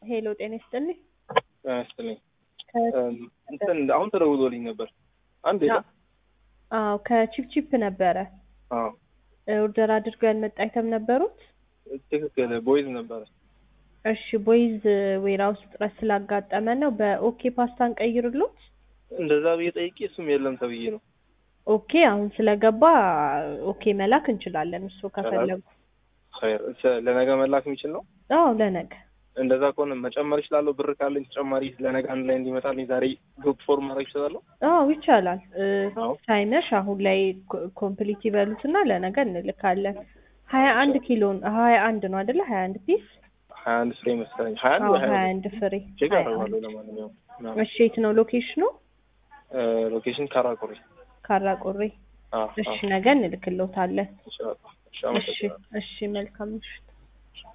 ሄሎ ጤና ይስጥልኝ። ጤና ይስጥልኝ። ከ- እንትን አሁን ተደውሎልኝ ነበር። አንድ የለም። አዎ ከቺፕቺፕ ነበረ አዎ ኦርደር አድርገው ያልመጣ አይተም ነበሩት። ትክክል። ቦይዝ ነበረ። እሺ ቦይዝ ዌራ ውስጥ ጥረት ስላጋጠመ ነው። በኦኬ ፓስታን ቀይርሉት። እንደዛ ብዬ ጠይቄ እሱም የለም ተብዬ ነው። ኦኬ አሁን ስለገባ ኦኬ መላክ እንችላለን። እሱ ከፈለጉ ኸይር። ቸ- ለነገ መላክ የሚችል ነው። አዎ ለነገ እንደዛ ከሆነ መጨመር ይችላለሁ። ብር ካለኝ ተጨማሪ ለነገ አንድ ላይ እንዲመጣልኝ ዛሬ ግሩፕ ፎርም ማድረግ ይችላለሁ። አዎ ይቻላል። እ፣ አዎ ሳይመሽ አሁን ላይ ኮ- ኮምፕሊት ይበሉትና ለነገ እንልካለን። ሀያ አንድ ኪሎ ሀያ አንድ ነው አይደለ? ሀያ አንድ ፒስ ሀያ አንድ ፍሬ መሰለኝ። ሀያ አንድ አዎ ወይ ሀያ ሀያ አንድ አንድ ፍሬ ቼክ ሀያ አደርጋለሁ። አንድ ለማንኛውም እሺ የት ነው ሎኬሽኑ? ሎኬሽን ካራቆሬ። ካራቆሬ። አዎ እሺ አዎ ነገ እንልክልዎታለን። ይችላል። እሺ እሺ አመሰግናለሁ። እሺ መልካም ምሽት።